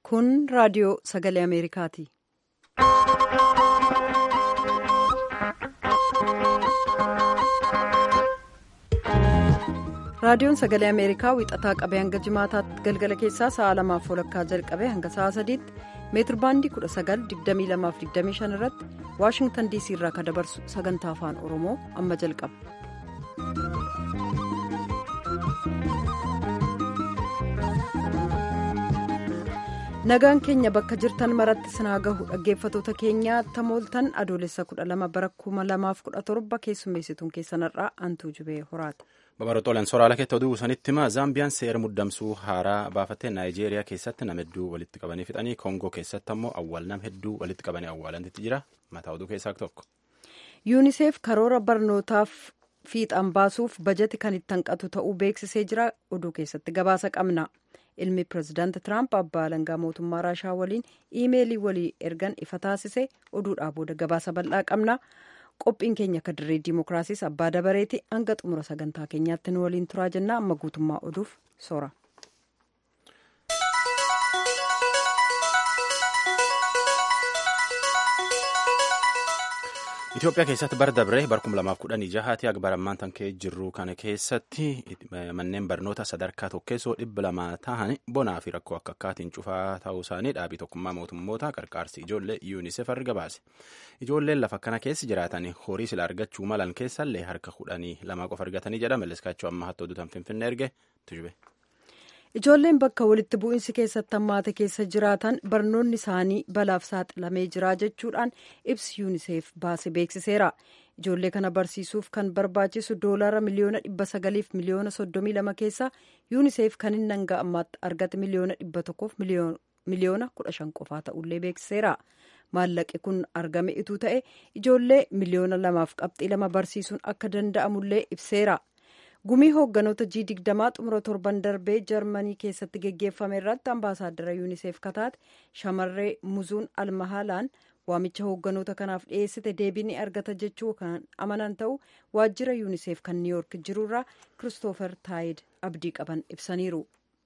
Kun raadiyoo sagalee Ameerikaati. Raadiyoon sagalee Ameerikaa wixataa qabee hanga jimaataatti galgala keessaa sa'a lamaaf walakkaa jalqabee hanga sa'a sadiitti meetirbaandii 19,2225 irratti Waashingtan DC irraa kan dabarsu sagantaa afaan Oromoo amma jalqaba. Nagaan keenya bakka jirtan maratti sinaa gahu dhaggeeffatoota keenyaa tamooltan adoolessa 12 bara 2017 keessummeessituun keessanarraa antuu jubee horaati. Babarootooleen soraala keetti oduu sanitti himaa Zaambiyaan seera muddamsuu haaraa baafattee Naayijeeriyaa keessatti nama hedduu walitti qabanii fixanii Koongoo keessatti ammoo awwaal nama hedduu walitti qabanii awwaalantitti jira. Mataa oduu keessaa tokko. yuuniseef karoora barnootaaf fiixan baasuuf bajeti kan itti hanqatu ta'uu beeksisee jira. Oduu keessatti gabaasa qabna. Ilmi pirezidaanti Tiraamp abbaa alangaa mootummaa Raashaa waliin iimeelii walii ergan ifa taasise oduudhaa booda gabaasa bal'aa qabna. qophiin keenya akka dirree dimookiraasiis abbaa dabareeti hanga xumura sagantaa keenyaatti nu waliin turaa jennaa amma guutummaa oduuf soora. Itoophiyaa keessatti bara dabree bara 2016 akka barammaan tan ka'ee jirru kana keessatti manneen barnoota sadarkaa tokkeessoo dhibba lama ta'an bonaa fi rakkoo akka akkaatiin cufaa ta'uu isaanii dhaabii tokkummaa mootummoota qarqaarsi ijoollee yuunisef arga baase. Ijoolleen lafa kana keessa jiraatan horii sila argachuu malan keessallee harka kudhanii lama qofa argatanii jedha malleskaachuu amma hatta oduutan finfinnee erge tujube. Ijoolleen bakka walitti bu'iinsi keessatti hammaate keessa jiraatan barnoonni isaanii balaaf saaxilamee jira jechuudhaan ibsi yuuniseef baase beeksiseera. Ijoollee kana barsiisuuf kan barbaachisu doolaara miliyoona dhibba sagaliif miliyoona soddomii lama keessa yuuniseef kan inni hanga ammaatti argate miliyoona dhibba tokkoof miliyoona kudha shan qofaa ta'ullee beeksiseera. Maallaqi kun argame ituu ta'e ijoollee miliyoona lamaaf qabxii lama barsiisuun akka danda'amullee ibseera. gumii hoogganoota g digdamaa xumura torban darbee jarmanii keessatti geggeeffame irratti ambaasaaddara yuuniseef kataate shamarree muzuun almahaalaan waamicha hoogganoota kanaaf dhiyeessite deebii ni argata jechuu kan amanan ta'u waajjira yuuniseef kan niiyork jirurraa kiristoofer taayid abdii qaban ibsaniiru.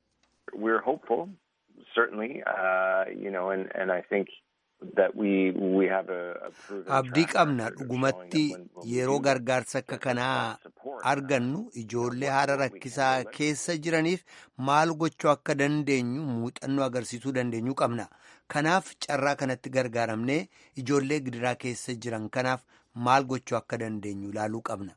abdii qabna dhugumatti yeroo gargaarsa akka kanaa argannu ijoollee haala rakkisaa keessa jiraniif maal gochuu akka dandeenyu muuxannoo agarsiisuu dandeenyu qabna kanaaf carraa kanatti gargaaramnee ijoollee gidiraa keessa jiran kanaaf maal gochuu akka dandeenyu ilaaluu qabna.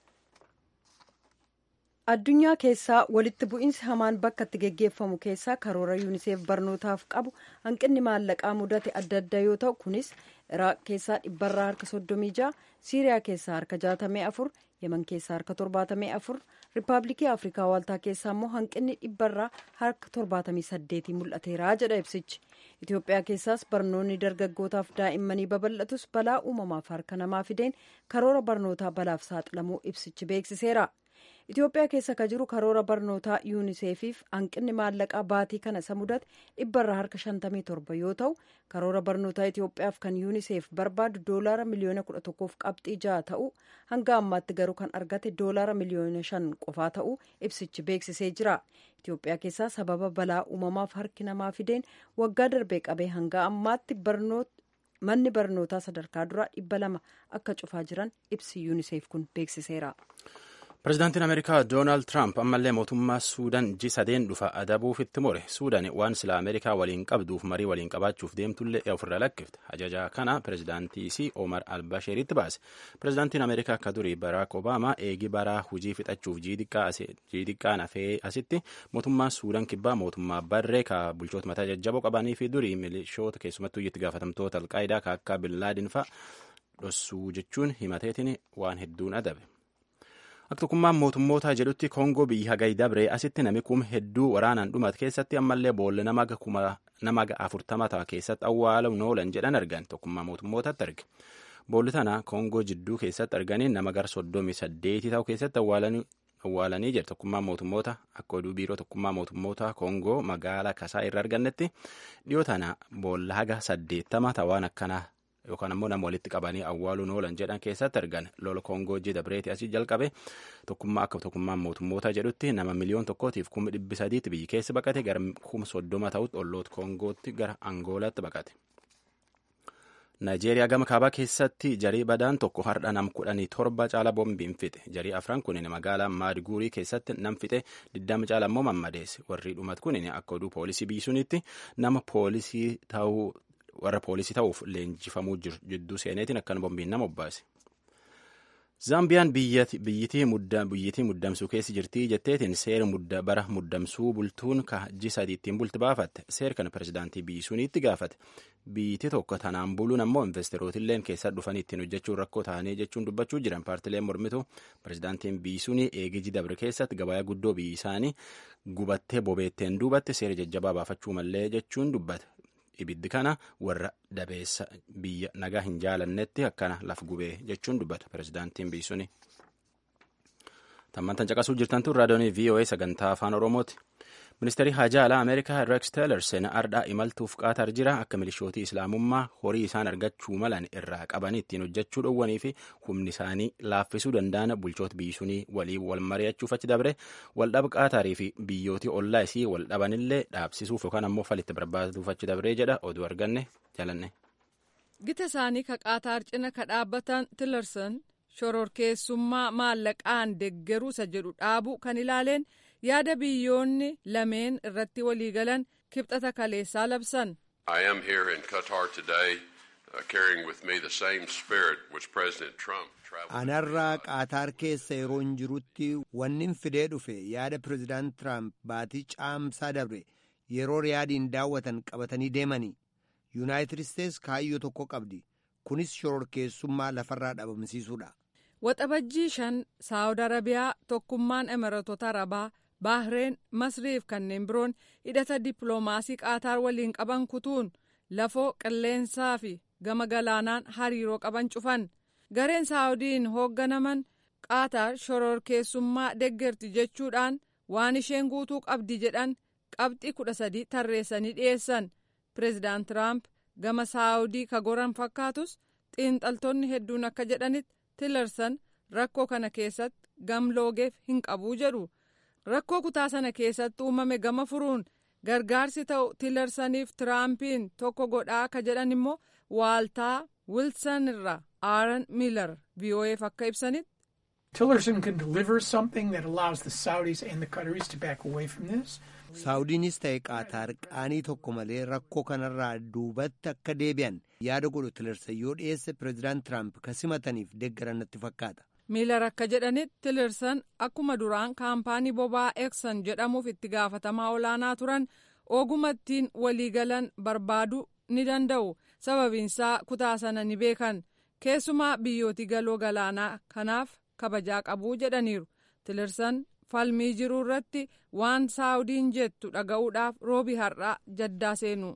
addunyaa keessaa walitti bu'iinsi hamaan bakka itti geggeeffamu keessaa karoora yuuniseef barnootaaf qabu hanqinni maallaqaa mudate adda adda yoo ta'u kunis iraaq keessaa dhibbarraa harka soddomii ja'a siiriyaa keessaa harka jaatamee afur yeman keessaa harka torbaatamee afur riippaabilikii afrikaa waaltaa keessaa immoo hanqinni dhibbarraa harka torbaatamii saddeetii mul'ateera jedha ibsichi itiyoophiyaa keessaas barnoonni dargaggootaaf daa'immanii babal'atus balaa uumamaaf harka namaa fideen karoora barnootaa balaaf saaxilamuu ibsichi beeksiseera. Itoophiyaa keessa ka jiru karoora barnootaa yuuniseefiif hanqinni maallaqaa baatii kana isa mudate dhibbarraa harka 57 yoo ta'u karoora barnootaa Itoophiyaaf kan yuuniseef barbaadu doolaara miliyoona 11f qabxii 6 ta'u hanga ammaatti garuu kan argate doolaara miliyoona 5 qofaa ta'u ibsichi beeksisee jira. Itoophiyaa keessaa sababa balaa uumamaaf harki namaa fideen waggaa darbee qabee hanga ammaatti manni barnootaa sadarkaa duraa dhibba lama akka cufaa jiran ibsi yuuniseef kun beeksiseera. Pireezidaantiin Ameerikaa Doonaald Tiraamp ammallee mootummaa Suudaan ji sadeen dhufa adabuuf itti more. Suudaan waan sila Ameerikaa waliin qabduuf marii waliin qabaachuuf deemtullee ofirra lakkifte. Ajaja kana pireezidaantii Omar Albashiritti baase. Pireezidaantiin Ameerikaa akka durii Baraak Obaamaa eegi baraa hujii fixachuuf jiidhiqqaan hafee asitti mootummaan Suudaan kibbaa mootummaa barree ka bulchoota mataa jajjaboo qabanii fi durii milishoota keessumattuu itti gaafatamtoota alqaayidaa ka akka Billaadin fa'a dhossuu jechuun himateetiin waan hedduun adabe. Akka tokkummaan mootummootaa jedhutti Koongoo biyya hagayi dabree asitti nami kuma hedduu waraanaan dhumate keessatti ammallee boolla nama afurtama ta'a keessatti awwaaluun oolan jedhan argan tokkummaa mootummootatti arge. Boolli tana Koongoo jidduu keessatti arganii nama gara soddomii saddeetii ta'u keessatti awwaalanii jira tokkummaan mootummoota akka oduu biiroo tokkummaa mootummoota Koongoo magaalaa Kasaa irra argannetti dhiyoo tana boolla haga saddeettama ta'an akkanaa yookaan ammoo nama walitti qabanii awwaaluun oolan jedhan keessatti argan lola koongoo dabreeti asii jalqabe tokkummaa akka tokkummaan mootummoota jedhutti nama miliyoon tokkootiif kuma dhibbi sadiitti biyyi keessa baqate gara kuma soddoma ta'utti olloota koongootti gara angoolaatti baqate. Naayijeeriyaa gama kaabaa keessatti jarii badaan tokko har'a nam kudhanii torba caala boombiin fixe jarii afran kunin magaalaa maadiguurii keessatti nam fixe digdama caala immoo mammadeesse warri dhumat kunin akka oduu poolisii biyyisuunitti nama poolisii ta'uu warra poolisii ta'uuf leenjifamuu jiru jidduu seeneetiin akkan boombiin nama obbaase. Zaambiyaan biyyittii muddamsuu keessa jirtii jetteetiin seera bara muddamsuu bultuun ka ji sadii ittiin bulti baafatte seera kana pirezidaantii biyyisuuniitti gaafate biyyittii tokko tanaan buluun ammoo investeerootilleen keessa dhufanii ittiin hojjechuun rakkoo ta'anii jechuun dubbachuu jiran paartileen mormitu pirezidaantiin biyyisuunii eegiji dabre keessatti gabayaa guddoo biyyi isaanii gubattee bobeetteen duubatte seera jajjabaa baafachuu mallee jechuun dubbate. ibiddi kana warra dabeessa biyya nagaa hin jaalannetti akkana laf gubee jechuun dubbata pirezidaantiin biyyisuuni. Tammantan caqasuu jirtan tun raadiyoonii VOA sagantaa afaan Oromooti. Ministeerri Haajaa Alaa Ameerikaa Rex Tillerson ardhaa imaltuuf qaatar jira akka milishootii Islaamummaa horii isaan argachuu malan irraa qaban ittiin hojjechuu dhowwanii fi humni isaanii laaffisuu danda'an bulchoota biyyisuunii waliin wal mari'achuuf achi dabre waldhaba qaatarii fi biyyootii ollaa isii wal dhabanillee dhaabsisuuf yookaan ammoo falitti barbaaduuf achi dabree jedha oduu arganne jalanne. Gita isaanii ka qaataar cina ka dhaabbatan Tillerson shororkeessummaa maallaqaan deggeruusa jedhu dhaabu kan ilaaleen yaada biyyoonni lameen irratti waliigalan kibxata kaleessaa labsan. I am here in Qatar today uh, carrying with me the same spirit which President Trump traveled. Anarraa qaataar keessa yeroon jirutti wannin fidee dhufe yaada pireezidaant Tiraamp baatii caamsaa dabre yeroo riyaadiin daawwatan qabatanii deemanii yuunaayitid isteets kaayyoo tokko qabdi kunis shororkeessummaa lafarraa dhabamsiisuudha. Waxabajjii shan Saawud Arabiyaa tokkummaan Imireetota Arabaa Baahireen Masriif kanneen biroon hidhata dippiloomaasii qaataar waliin qaban kutuun lafoo qilleensaa fi gama galaanaan hariiroo qaban cufan gareen saawudiin hoogganaman qaataar shororkeessummaa deggerti jechuudhaan waan isheen guutuu qabdi jedhan qabxii kudha sadii tarreessanii dhiyeessan pireezidaant tiraamp gama saawudii ka goran fakkaatus xiinxaltoonni hedduun akka jedhanitti tilersan rakkoo kana keessatti gamloogeef hin qabuu jedhu. rakkoo kutaa sana keessatti uumame gama furuun gargaarsi ta'u tilersaniif tiraampiin tokko godhaa akka jedhan immoo waaltaa wilson irraa aaron miilar vo'eef akka ibsanitti. Tillerson can deliver something that allows the Saudis and the Qataris to back away from this. Saawudiinis ta'e qaataar qaanii tokko malee rakkoo kanarraa duubatti akka deebi'an yaada godhu tilersan yoo dhiyeesse pireezidaant Tiraamp ka simataniif deeggaran natti fakkaata. miilar akka jedhanitti tilersan akkuma duraan kaampaanii boba'aa eksan jedhamuuf itti gaafatamaa olaanaa turan ogumattiin waliigalan barbaaduu ni danda'u sababiinsaa kutaa sana ni beekan keessumaa biyyootii galoo galaanaa kanaaf kabajaa qabuu jedhaniiru tilersan falmii jiruu irratti waan saawudiin jettu dhaga'uudhaaf roobi har'aa jaddaa seenu.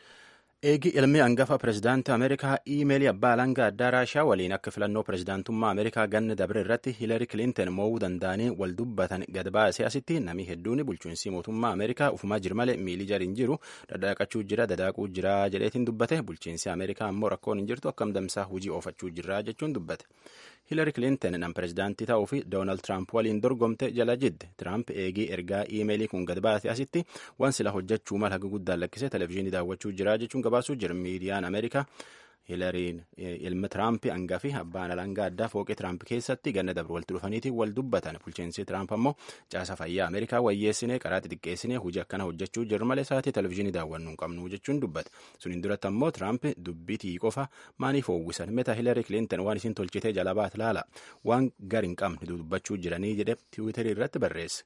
eegi ilmi hangafa pireezidaantii ameerikaa iimeelii abbaa alangaa addaa raashaa waliin akka filannoo pireezidaantummaa ameerikaa ganna dabre irratti hiilari kilinton mo'uu danda'anii wal dubbatan gad baasee asitti namni hedduun bulchiinsi mootummaa ameerikaa ufumaa jiru malee miilii jariin jiru dhadhaaqachuu jira dadaaquu jira jedheetiin dubbate bulchiinsi ameerikaa ammoo rakkoon hin jirtu akkam damsaa hujii oofachuu jira jechuun dubbate. hiilari kilinton nam pireezidaantii ta'uu fi doonaald tiraamp waliin dorgomte jala jidde tiraamp eegii ergaa iimeelii kun gad baase asitti waan sila hojjechuu mala haga guddaan lakkisee televezyiinii daawwachuu jira jechuun gabaasuu jira miidiyaan ameerikaa hiilariin ilmi tiraamp hangafi abbaan alangaa addaa fooqee tiraamp keessatti ganna dabre walitti dhufaniitiin wal dubbatan bulchiinsi tiraamp ammoo caasa fayyaa ameerikaa wayyeessinee karaa xixiqqeessinee hojii akkana hojjechuu jirra malee sa'aatii televezyiinii daawwannu hin qabnu jechuun dubbata suniin duratti ammoo tiraamp dubbitii qofa maaliif hoowwisan meta hiilari kilinton waan isin tolchitee jala baat laala waan gar hin qabne dubbachuu jiranii jedhe tiwiitarii irratti barreesse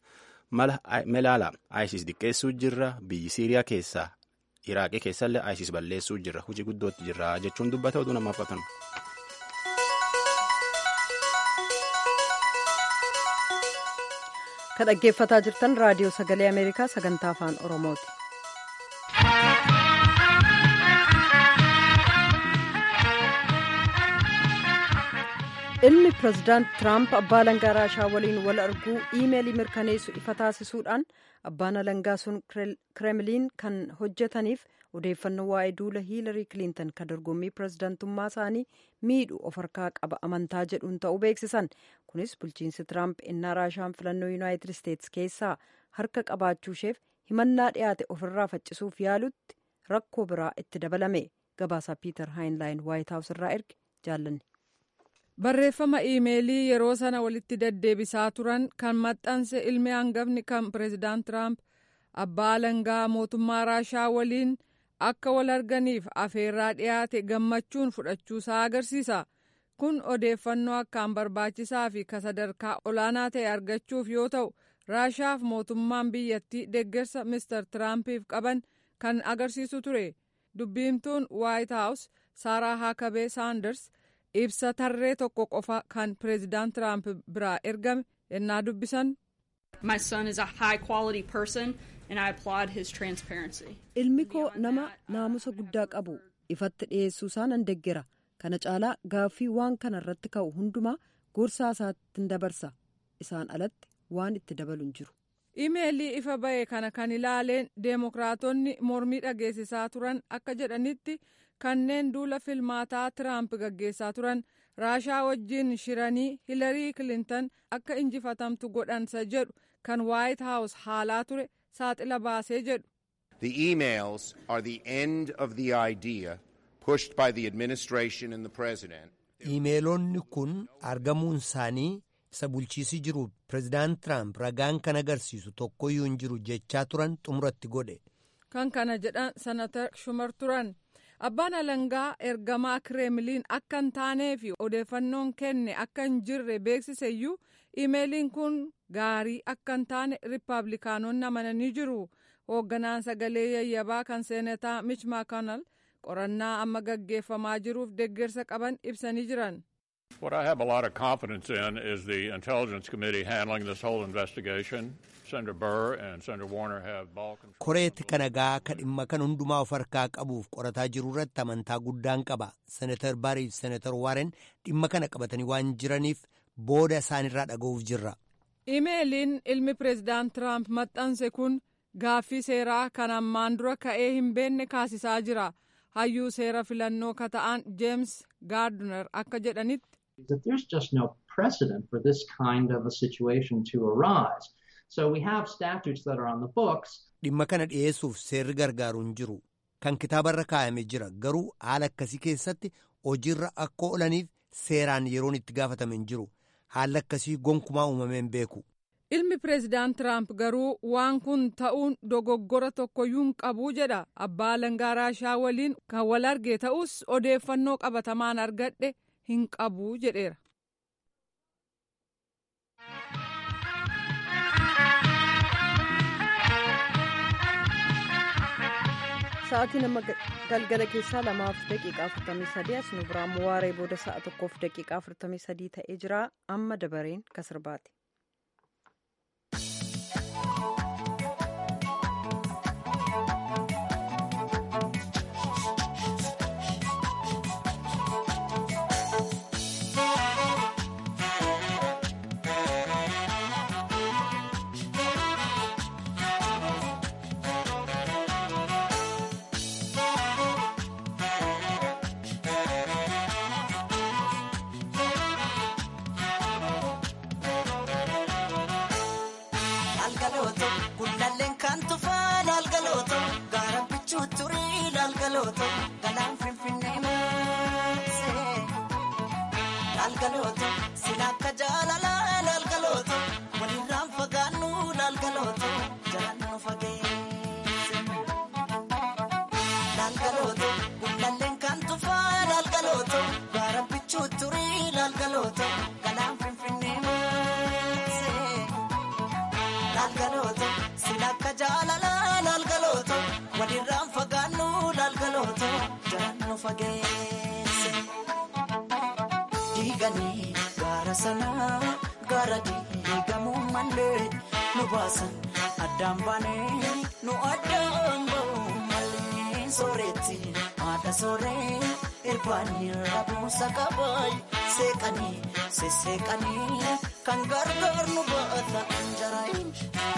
melaala isis diqqeessuu jirra biyyi siiriyaa keessaa iraaqii keessallee isis balleessuu jirra hojii guddootti jirra jechuun dubbata oduu namaaf qatan. ka dhaggeeffataa jirtan raadiyoo sagalee ameerikaa sagantaa afaan oromooti. ilmi pirezidaant tiraamp abbaa alangaa raashaa waliin wal arguu iimeelii mirkaneessu ifa taasisuudhaan abbaan alangaa sun kireemiliin kan hojjetaniif odeeffannoo waa'ee duula hiilarii kiliintan kan dorgommii pirezidaantummaa isaanii miidhu of harkaa qaba amantaa jedhuun ta'uu beeksisan kunis bulchiinsi tiraamp innaa raashaan filannoo yuunaayitid isteetsi keessaa harka qabaachuusheef himannaa dhiyaate ofirraa faccisuuf yaalutti rakkoo biraa itti dabalame gabaasaa piiter haayinlaayin waayit haawus irraa erge jaallanne. barreeffama iimeelii yeroo sana walitti deddeebisaa turan kan maxxanse ilmi hangafni kan pireezidaant tiraamp abbaa alangaa mootummaa raashaa waliin akka wal arganiif afeerraa dhiyaate gammachuun fudhachuusaa agarsiisa kun odeeffannoo akkaan barbaachisaa fi ka sadarkaa olaanaa ta'e argachuuf yoo ta'u raashaaf mootummaan biyyattii deeggarsa mister tiraampiif qaban kan agarsiisu ture dubbiimtuun waayit haawus saaraa haakabee saanders ibsa tarree tokko qofa kan pireezidaant tiraamp biraa ergame ennaa dubbisan. My son is a high quality person and I applaud his transparency. Ilmi koo nama naamusa guddaa qabu ifatti dhiyeessuu isaa nan deggera kana caalaa gaaffii waan kana irratti ka'u hundumaa gorsaa isaatti dabarsa isaan alatti waan itti dabalu hin jiru. imeelii ifa ba'e kana kan ilaaleen deemokiraatonni mormii dhageessisaa turan akka jedhanitti kanneen duula filmaataa tiraamp gaggeessaa turan raashaa wajjiin shiranii hilarii kilintan akka injifatamtu godhansa jedhu kan waayit haawus haalaa ture saaxila baasee jedhu. The emails are the end of the idea pushed by the administration and the president. Iimeelonni kun argamuun isaanii isa bulchiisii jiru pireezidaant tiraamp ragaan kan agarsiisu tokkoyyuu hin jiru jechaa turan xumuratti godhe. kan kana jedhan senatar shumar turan abbaan alangaa ergamaa kireemiliin akka hin taanee fi odeeffannoon kenne akka hin jirre beeksiseyyuu iimeeliin kun gaarii akka hin taane riippaabilikaanonni amananii jiru hoogganaan sagalee yayyabaa kan seenataa mich maakonal qorannaa amma gaggeeffamaa jiruuf deeggarsa qaban ibsanii jiran. What I have a lot of confidence in is the Intelligence Committee handling this whole investigation. Senator Burr and Senator Warner have ball control. koreetti kanagaa ka dhimma kan hundumaa of harkaa qabuuf qorataa jiru irratti amantaa guddaan qaba senatar barii fi senatar waren dhimma kana qabatanii waan jiraniif booda isaanirraa dhaga'uuf jirra imeeliin ilmi pireezidaant tiraamp maxxanse kun gaaffii seeraa kan ammaan dura ka'ee hin beekne kaasisaa jira hayyuu seera filannoo ka ta'an jeems gaardner akka jedhanitti. that there's just no precedent for this kind of a situation to arise. So we have statutes that are on the books. dhimma kana dhi'eessuuf seerri gargaaru hin jiru kan kitaabarra kaa'ame jira garuu haala akkasii keessatti hojiirra akka oolaniif seeraan yeroon itti gaafatame hin jiru haalli akkasii gonkumaa uumamee hin beeku. ilmi pireezidaant tiraamp garuu waan kun ta'uun dogoggora tokkoyyuu hin qabu jedha abbaa alangaa raashaa waliin kan wal arge ta'us odeeffannoo qabatamaan argadhe hin qabu jedheera. Sa'aatii nama galgala keessaa lamaaf daqiiqaa afurtamii sadii as nu biraa waaree booda sa'a tokkoof daqiiqaa afurtamii sadii ta'ee jira amma dabareen kasirbaati. Laalgalooto gullalleen kan tufaa laalgalooto gaara bichuu turii laalgalooto galaan finfinnee maasee laalgalooto sila akka jaalalaa laalgalooto walirraan fagaannu laalgalooto jalaan nu fageesse laalgalooto gullalleen kan tufaa laalgalooto gaara bichuu turii laalgalooto galaan finfinnee maasee. laalgalooto silakka jaalalaa laalgalooto walirraan fagaannu laalgalooto jalaan nu fageesse. Diiganii gaara sanaa gaara diigamuu malee nu baasan addaan baanee nu addaan ba'uu malee sooretti haadha sooree irbaanii rabuusa qabaay sesseeqanii sesseeqanii kan gargaar nu baata jaraayin.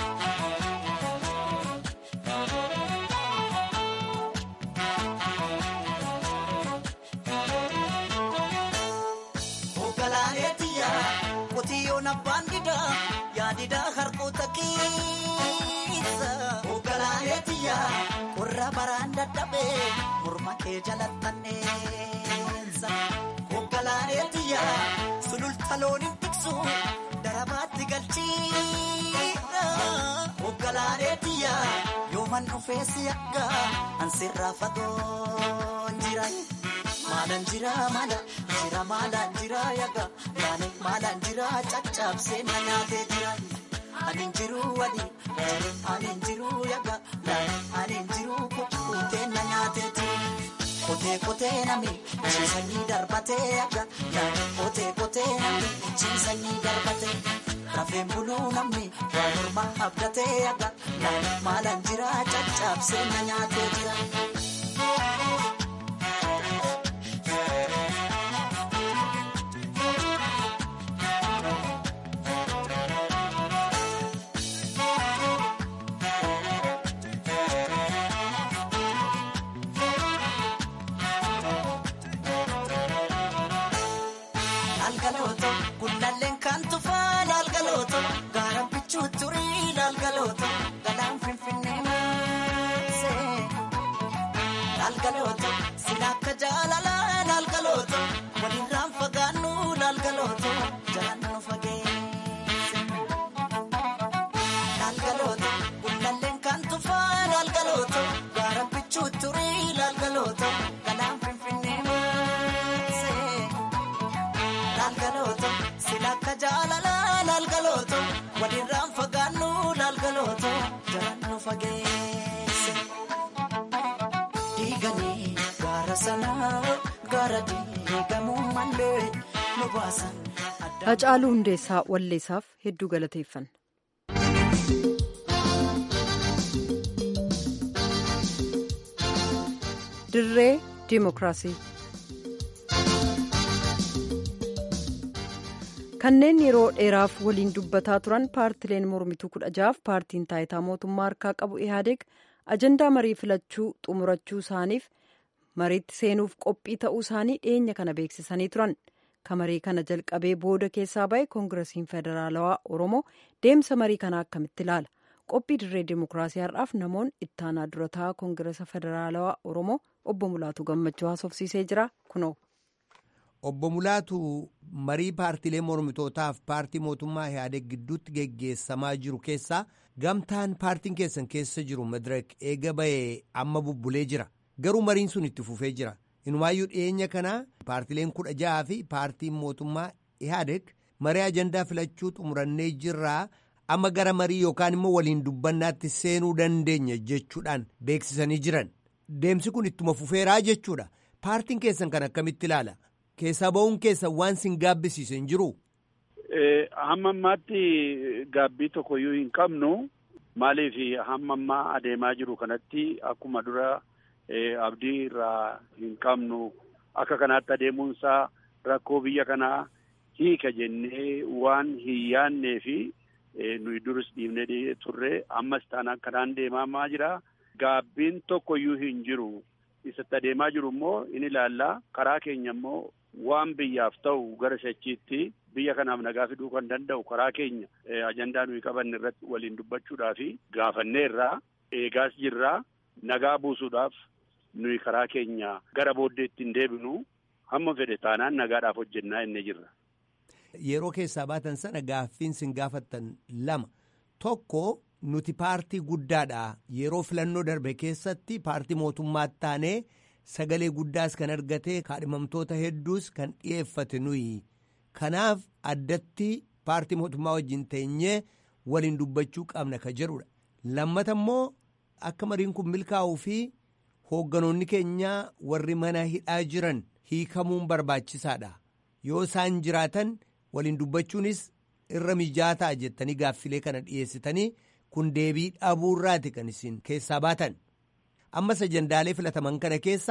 Hoogganaaneetiyya qotiyyoon abbaan didaa yaadidaa harkoota keessa. Hoogganaaneetiyya warra baraan dadhabee morma kee jalattanneessa. Hoogganaaneetiyya sululta looniin tiksu darabaatti galchiidha. Hoogganaaneetiyya yooman dhufeessi akka ansirraa fagoon jira. Maalaan jira maala jira maalaan jira yaga yaani maalaan jira caccabsee na nyaatee jira. Ani jiru wadi ani jiru yaga ani jiru kutuutee na nyaatee jira. Kotee kotee nami ciisanii darbatee yaga kotee kotee nami ciisanii darbatee. Rafeen buluu namni waa morma abdatee yaga maalaan jira caccabsee na nyaatee jira. Laalgalooto gundalleen kan tufaa laalgalooto gaaraan bichuu turii laalgalooto galaan finfinnee maasee. Laalgalooto sila akka jaalalaa laalgalooto walirraan fagaannu laalgalooto jalaan nu fageesse. Laalgalooto gundalleen kan tufaa laalgalooto gaaraan bichuu turii laalgalooto galaan finfinnee maasee. Laalgalooto sila akka jaalalaa laalgalooto walirraan fagaannu laalgalooto jalaan nu fageesse. Diiganii gaara sanaa gaara diigamuu malee nu baasan. Hacaaluu Hundeessaa Walleessaaf hedduu galateeffanna. Dirree Dimookiraasii. Kanneen yeroo dheeraaf waliin dubbataa turan paartileen mormituu kudha jahaaf paartiin taayitaa mootummaa harkaa qabu Ihaadeeg ajandaa marii filachuu xumurachuu isaaniif mariitti seenuuf qophii ta'uu isaanii dhiyeenya kana beeksisanii turan. Kamarii kana jalqabee booda keessaa ba'e koongiresiin federaalawaa Oromoo deemsa marii kanaa akkamitti ilaala? Qophii dirree dimookiraasii har'aaf namoonni ittaanaa durataa koongiresa federaalawaa Oromoo obbo Mulaatu Gammachuu haasofsiisee jira kunoo. Obbo Mulaatu marii paartilee mormitootaaf paartii mootummaa Ihaadeeg gidduutti geggeessamaa jiru keessaa gamtaan paartiin keessan keessa jiru Madireek eega ba'ee amma bubbulee jira. Garuu mariin sun itti fufee jira. Inumaayyuu dhiyeenya kana paartileen kudha ja'aa fi paartiin mootummaa Ihaadeeg marii ajandaa filachuu xumurannee jirraa amma gara marii yookaan immoo waliin dubbannaatti seenuu dandeenya jechuudhaan beeksisanii jiran. Deemsi kun ittuma fufeeraa jechuudha. Paartiin keessan kan akkamitti ilaala? Keessaa ba'uun keessan waan sin gaabbisiise hin jiru? Hamma ammaatti gaabbii tokkoyyuu hin qabnu. Maaliif hamma ammaa adeemaa jiru kanatti akkuma dura abdii irraa hin qabnu akka kanaatti adeemuunsaa rakkoo biyya kanaa hiika jennee waan hin yaannee fi nuyi duris dhiibnee turre ammas taanaan kanaan deemamaa jira. Gaabbiin tokkoyyuu hin jiru. Isatti adeemaa jiru immoo in ilaallaa karaa keenya immoo waan biyyaaf ta'u gara shachiitti biyya kanaaf nagaa fiduu kan danda'u karaa keenya ajandaa nuyi qabanne irratti waliin dubbachuudhaaf gaafanneerraa eegaas jirraa nagaa buusuudhaaf nuyi karaa keenya gara booddeetti hin deebinu hamma fedhe taanaan nagaadhaaf hojjennaa inni jirra. Yeroo keessaa baatan sana gaaffiin sin gaafattan lama tokko nuti paartii guddaadha yeroo filannoo darbe keessatti paartii mootummaatti taanee sagalee guddaas kan argate kaadhimamtoota hedduus kan dhiyeeffate nuyi kanaaf addatti paartii mootummaa wajjin teenyee waliin dubbachuu qabna ka jedhudha lammata immoo akka mariin kun milkaa'uu fi hoogganoonni keenyaa warri mana hidhaa jiran hiikamuun barbaachisaadha yoo isaan jiraatan waliin dubbachuunis irra mijaataa jettanii gaaffilee kana dhiyeessitanii kun deebii dhabuurraati kan isin keessaa baatan ammas ajandaalee filataman kana keessa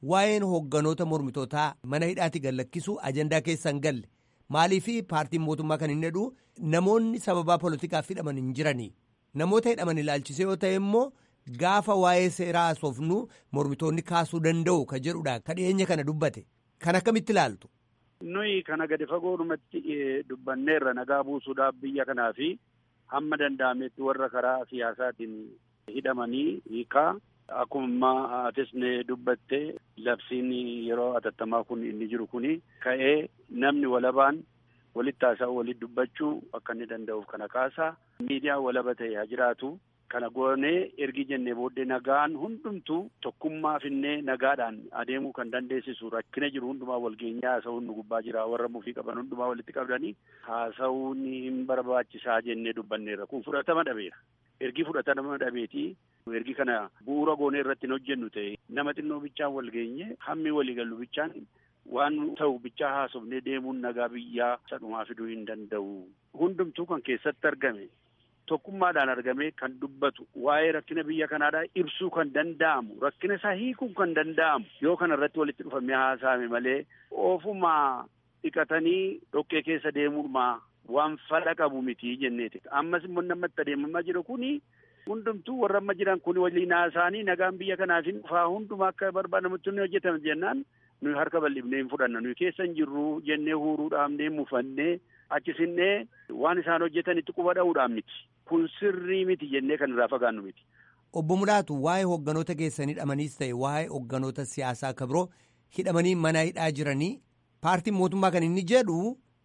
waa'een hoogganoota mormitootaa mana hidhaatti gallakkisuu ajandaa keessan galle maaliif paartiin mootummaa kan hin jedhu namoonni sababaa poolitikaaf hidhaman hin jiranii namoota hidhaman ilaalchisee yoo ta'e immoo gaafa waa'ee seeraa haasofnu mormitoonni kaasuu danda'u ka jedhudha ka dhiyeenya kana dubbate kan akkamitti ilaaltu. nuyi kana gadi fagoodhumatti dubbanneerra nagaa buusuudhaaf biyya kanaa fi hamma danda'ametti warra karaa siyaasaatiin hidhamanii hiikaa akkuma atis ne dubbatte labsiin yeroo atattamaa kun inni jiru kuni ka'ee namni walabaan walitti haasa'u walitti dubbachuu akka inni danda'uuf kana kaasaa miidiyaa walaba ta'e haa jiraatu kana goonee ergi jennee booddee nagaan hundumtuu tokkummaa finnee nagaadhaan adeemuu kan dandeessisu rakkina jiru hundumaa walgeenyaa haasa'uun nu gubbaa jira warra mufii qaban hundumaa walitti qabdanii haasa'uun hin barbaachisaa jennee dubbanneerra kun fudhatama dhabeera ergi fudhatama dhabeetii ergi kana bu'uura goonee irratti hin hojjennu ta'e nama xinnoo bichaan walgeenye hammi waliigallu bichaan waan ta'u bichaa haasofnee deemuun nagaa biyyaa sadhumaa fiduu hin danda'u hundumtuu kan keessatti argame tokkummaadhaan argamee kan dubbatu waa'ee rakkina biyya kanaadhaa ibsuu kan danda'amu rakkina isaa hiikuun kan danda'amu yoo kana irratti walitti dhufamee haasa'ame malee ofumaa dhiqatanii dhoqqee keessa deemuudhumaa waan fala qabu miti jenneeti ammas immoo namatti adeemamaa jiru kuni hundumtuu warra amma jiran kun waliin haasa'anii nagaan biyya kanaafin dhufaa hundumaa akka barbaadamutti ni hojjetame jennaan nuyi harka bal'ifnee hin fudhanna nuyi keessa hin jirru jennee huuruudhaafnee mufannee achisinnee waan isaan hojjetanitti quba dha'uudhaan miti kun sirrii miti jennee kan irraa fagaannu miti. Obbo Mulaatu waa'ee hogganoota keessan hidhamaniis ta'e waa'ee hogganoota siyaasaa akka biroo hidhamanii mana hidhaa jiranii paartiin mootummaa kan inni jedhu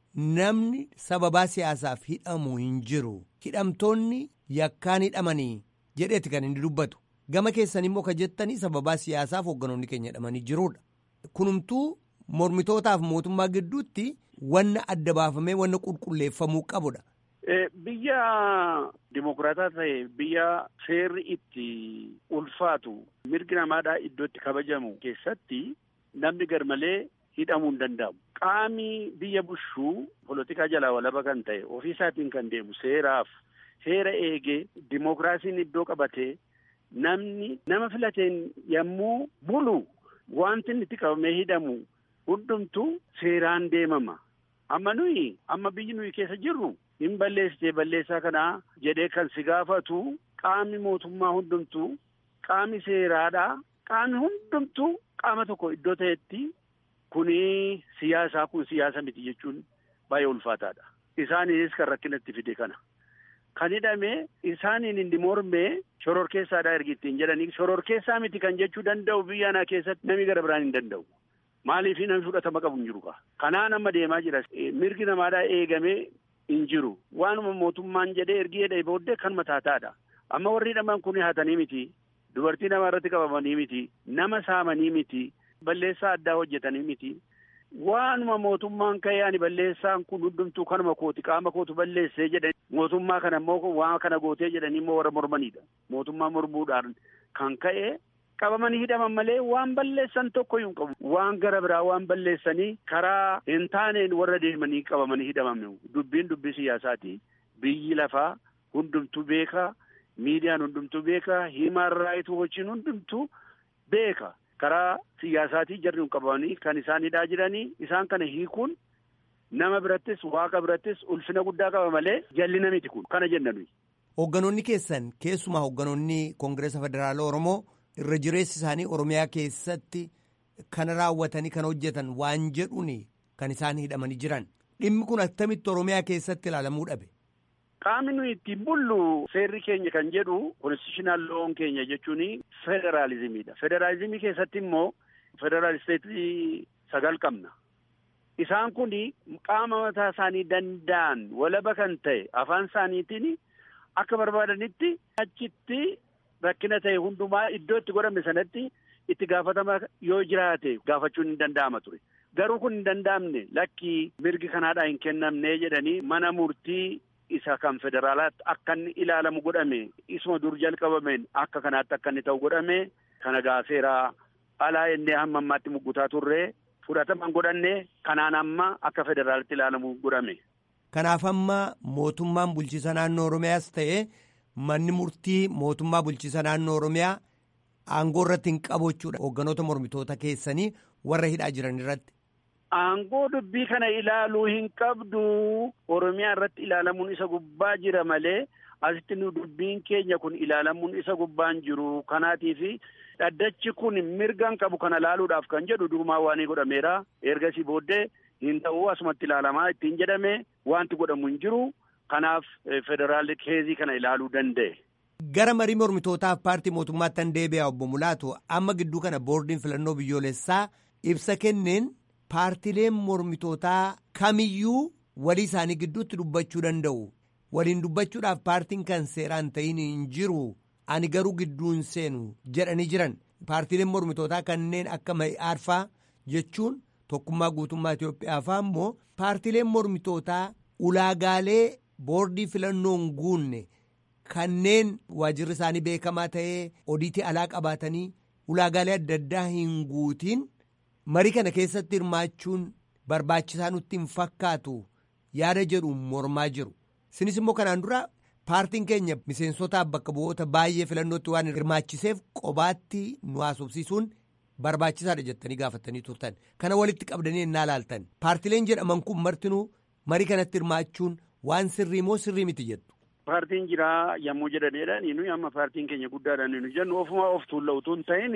namni sababaa siyaasaaf hidhamu hin jiru hidhamtoonni yakkaan hidhamanii jedheeti kan inni dubbatu gama keessan immoo kan jettanii sababaa siyaasaaf hogganoonni keenya hidhamanii jirudha. Kunumtuu mormitootaaf mootummaa gidduutti wanna adda baafamee wanna qulqulleeffamuu qabudha. Biyya dimokiraataa ta'e biyya seerri itti ulfaatu mirgi namaadhaa iddoo itti kabajamu keessatti namni garmalee hidhamuu hin danda'amu. Qaami biyya bushuu polotikaa jalaa walaba kan ta'e ofii isaatiin kan deemu seeraaf seera eegee dimokiraasiin iddoo qabatee namni nama filateen yommuu bulu wanti inni itti qabamee hidhamu hundumtuu seeraan deemama. Amma nuyi amma biyyi nuyi keessa jirru hin balleessitee balleessaa kanaa jedhee kan si gaafatu qaamni mootummaa hundumtuu qaamni seeraadhaa qaamni hundumtuu qaama tokko iddoo ta'etti kuni siyaasaa kun siyaasa miti jechuun baay'ee ulfaataadha. Isaaniinis kan rakkinatti fide kana. Kan hidhame isaaniin inni mormee shororkeessaadhaa ergi ittiin jedhanii shororkeessaa miti kan jechuu danda'u biyya anaa keessatti namni gara biraan hin danda'u. Maaliif namni fudhatama qabu hin jiru kaa. Kanaan amma deemaa jira. Mirgi namaadhaa eegamee hin jiru. Waanuma mootummaan jedhee ergi jedhee booddee kan mataataadha. Amma warri hidhaman kun hatanii miti. Dubartii nama irratti qabamanii miti. Nama saamanii miti. Balleessaa addaa hojjetanii miti. Waanuma mootummaan ka'ee ani balleessaan kun hundumtuu kanuma kooti qaama kootu balleessee jedhan mootummaa kana immoo waan kana gootee jedhanii immoo warra mormanidha. Mootummaa mormuudhaan kan ka'e qabamanii hidhaman malee waan balleessan tokko hin qabu. Waan gara biraa waan balleessanii karaa hin taaneen warra deemanii qabamanii hidhaman dubbiin dubbii siyaasaati. Biyyi lafaa hundumtuu beeka. Miidiyaan hundumtuu beeka. Himaan raayituu wajjin hundumtuu beeka. Karaa siyaasaatii jarri hin qabamanii kan isaan hidhaa jiranii isaan kana hiikuun nama birattis waaqa birattis ulfina guddaa qaba malee jallina miti kun kana jenna nuyi. Hoogganoonni keessan keessumaa hoogganoonni Koongireesa Federaala Oromoo irra jireessi isaanii Oromiyaa keessatti kana raawwatanii kan hojjetan waan jedhuun kan isaan hidhamanii jiran dhimmi kun akkamitti Oromiyaa keessatti ilaalamuu dhabe. Qaamni nuyi ittiin bullu seerri keenya kan jedhu konstitushinal loon keenya jechuun federaalizimiidha. Federaalizimii keessatti immoo federaalisteetii sagal qabna. Isaan kun qaama mataa isaanii danda'an walaba kan ta'e afaan isaaniitiin akka barbaadanitti achitti rakkina ta'e hundumaa iddoo itti godhame sanatti itti gaafatama yoo jiraate gaafachuun hin danda'ama ture. Garuu kun hin danda'amne lakkii mirgi kanaadhaa hin kennamne jedhanii mana murtii isa kan federaalaatti akka inni ilaalamu godhame isuma dur jalqabameen akka kanaatti akka inni ta'u godhame kana gaafeeraa alaa innee hamma ammaatti muggutaa turree fudhataman godhanne kanaan amma akka federaalaatti ilaalamu godhame. Kanaaf amma mootummaan bulchiisa naannoo Oromiyaas ta'e manni murtii mootummaa bulchiisa naannoo Oromiyaa aangoo irratti hin qabu jechuudha hoogganoota mormitoota keessanii warra hidhaa jiran irratti. Aangoo dubbii kana ilaaluu hin qabdu Oromiyaa irratti ilaalamuun isa gubbaa jira malee asitti nu dubbiin keenya kun ilaalamuun isa gubbaan jiru kanaatiif dhaddachi kun mirgaan qabu kana laaluudhaaf kan jedhu durumaa waan godhameera ergasii booddee hin ta'uu asumatti ilaalamaa ittiin jedhame wanti godhamu hin jiru kanaaf federaalli keezii kana ilaaluu danda'e. Gara marii mormitootaaf paartii mootummaatti kan deebi'a obbo Mulaatu amma gidduu kana boordiin filannoo biyyoolessaa ibsa kenneen paartileen mormitootaa kamiyyuu walii isaanii gidduutti dubbachuu danda'u. Waliin dubbachuudhaaf paartiin kan seeraan ta'in hin jiru ani garuu gidduun seenu jedhanii jiran paartileen mormitootaa kanneen akka ma'i'aarfaa jechuun tokkummaa guutummaa Itoophiyaa faa immoo paartileen mormitootaa ulaagaalee boordii filannoon guunne. Kanneen waajirri isaanii beekamaa ta'ee odiitii alaa qabaatanii ulaagaalee adda addaa hin guutiin marii kana keessatti hirmaachuun barbaachisaa nutti hin fakkaatu yaada jedhu mormaa jiru. Sinis immoo kanaan dura paartiin keenya miseensotaaf bakka bu'oota baay'ee filannootti waan hirmaachiseef qobaatti nu haasofsiisuun barbaachisaadha jettanii gaafatanii turtan. Kana walitti qabdanii ennaa laaltan. Paartileen jedhaman kun martinuu marii kanatti hirmaachuun waan sirrii moo sirrii miti jettu. Paartiin jiraa yommuu jedhanidha. Nuyi amma paartiin keenya guddaadha nu jennu ofuma of tuulla utuu hin ta'in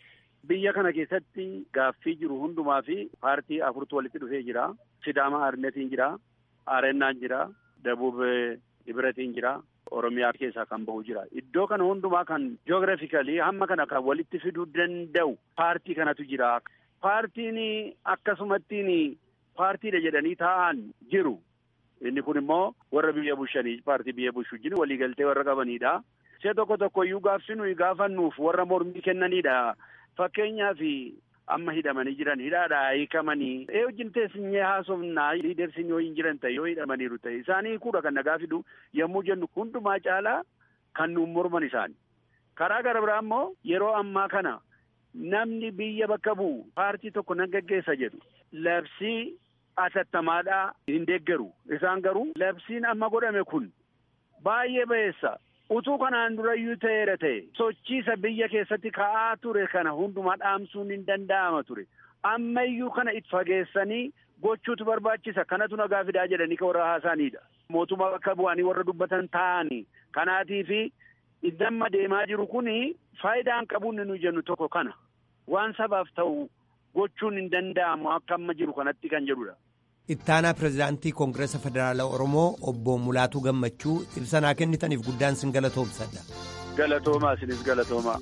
biyya kana keessatti gaaffii jiru hundumaa fi paartii afurtu walitti dhufee jira. Sidaama Arnetiin jira. Arennaan jira. Dabub Ibiratiin jira. Oromiyaa keessaa kan bahu jira. Iddoo kana hundumaa kan ji'oogiraafikalii hamma kana kan walitti fiduu danda'u paartii kanatu jira. Paartiin akkasumattiin paartiidha jedhanii taa'an jiru. Inni kun immoo warra biyya bushanii paartii biyya bushu wajjin waliigaltee warra qabanidha. Ishee tokko tokko iyyuu gaafsi nuyi gaafannuuf warra mormii kennanidha. Fakkeenyaaf amma hidhamanii jiran hidhaadhaa hiikamanii ee wajjin teessinyee haasofnaa liidersiin yoo hin jiran ta'e yoo hidhamaniiru ta'e isaanii kuudha kan nagaa fidu yommuu jennu hundumaa caalaa kan nuun morman isaani. Karaa gara biraa immoo yeroo ammaa kana namni biyya bakka bu'u paartii tokko nan gaggeessa jedhu labsii atattamaadhaa hin deeggaru. Isaan garuu labsiin amma godhame kun baay'ee ba'eessa. Utuu kanaan durayyuu ta'eera ta'e sochiisa biyya keessatti ka'aa ture kana hundumaa dhaamsuun hin danda'ama ture. Ammayyuu kana itti fageessanii gochuutu barbaachisa. Kanatu nagaa fidaa jedhanii kan warra haasaanidha. Mootummaa bakka bu'anii warra dubbatan ta'anii. Kanaatiif damma deemaa jiru kuni faayidaan qabuun nu jennu tokko kana. Waan sabaaf ta'u gochuun hin danda'amu akka amma jiru kanatti kan jedhudha. Ittaanaa pirezidaantii Koongireesa Federaalaa Oromoo obbo Mulaatuu Gammachuu ibsa naa kennitaniif guddaan sin galatoomsadha. Galatoomaa isinis galatoomaa.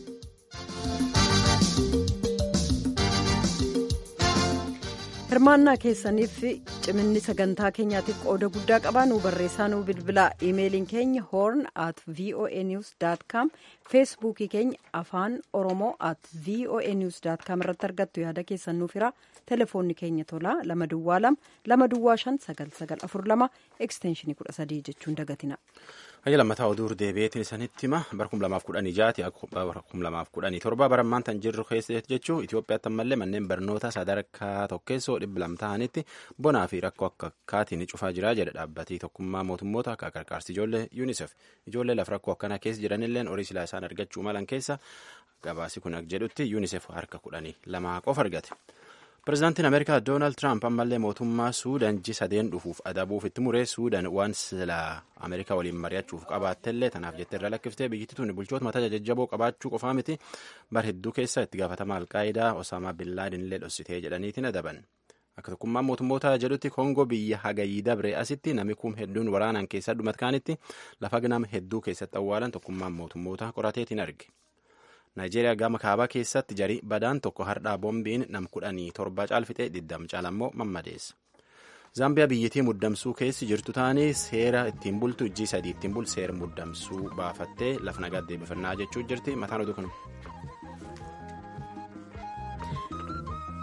hirmaannaa keessaniif ciminni sagantaa keenyaatiif qooda guddaa qabaa nu barreessaa nu bilbilaa iimeeliin keenya horn at voa news com feesbuukii keenya afaan oromoo at voa news com irratti argattu yaada keessan nuuf hira telefoonni keenya tolaa lama duwwaa lama lama duwwaa shan sagal sagal afur lama ekstenshinii kudha sadii jechuun dagatina. Hayya lammataa oduu deebi'eetiin isanitti hima bara kum lamaaf kudhanii jaati bara kum lamaaf kudhanii torba bara ammaan tan jirru keessa jechuun Itoophiyaatti ammallee manneen barnoota sadarkaa tokkeessoo dhibba lama ta'anitti bonaa fi rakkoo akka akkaatiin cufaa jira jedha dhaabbatii tokkummaa mootummoota akka qarqaarsi ijoollee UNICEF ijoollee lafa rakkoo akkanaa keessa jiranilleen horii silaa isaan argachuu malan keessa gabaasi kun jedhutti UNICEF harka kudhanii lamaa qofa argate. Pireezidaantiin Ameerikaa Doonaald Tiraamp ammallee mootummaa Suudaan ji sadeen dhufuuf adabuuf itti muree Suudaan waan silaa Ameerikaa waliin mari'achuuf qabaattellee tanaaf jettee irra lakkiftee biyyittii tuni bulchoota mataa jajjaboo qabaachuu qofaa miti bar hedduu keessa itti gaafatama alqaayidaa Osaamaa Billaadin illee dhossitee jedhaniitiin adaban. Akka tokkummaan mootummoota jedhutti Koongoo biyya hagayii dabre asitti namni kum hedduun waraanaan keessa dhumatkaanitti lafa nama hedduu keessatti awwaalan tokkummaan mootummoota qorateetiin arge. Naayijeeriyaa gama kaabaa keessatti jarii badaan tokko hardhaa boombiin nam kudhanii torba caalfixee diddam caalammoo mammadeessa. Zaambiyaa biyyattii muddamsuu keessi jirtu taanii seera ittiin bultu ijji sadii ittiin bul seera muddamsuu baafattee lafa nagaa deebifannaa jechuu jirti mataan oduu kun.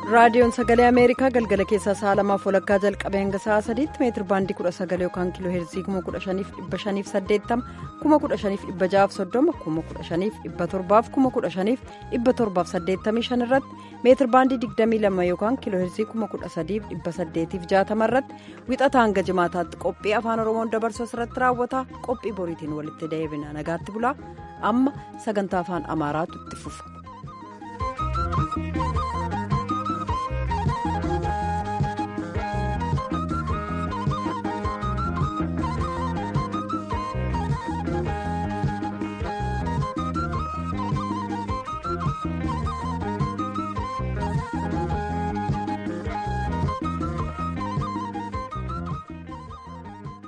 raadiyoon sagalee ameerikaa galgala keessaa sa'a lamaaf walakkaa jalqabee hanga sa'a sadiitti meetir baandii kudha sagal yookaan kiiloo heerzii kuma kudha shaniif dhibba shaniif saddeettama kuma kudha shaniif dhibba ja'aaf soddoma kuma kudha shaniif dhibba torbaaf kuma kudha shaniif dhibba torbaaf saddeettamii shan irratti meetir baandii digdamii lama yookaan kiiloo heerzii kuma kudha sadiif dhibba saddeetiif jaatama irratti wixata hanga jimaataatti qophii afaan oromoon dabarsu irratti raawwata qophii boriitiin walitti deebina nagaatti bulaa amma sagantaa afaan amaaraatu itti fufa.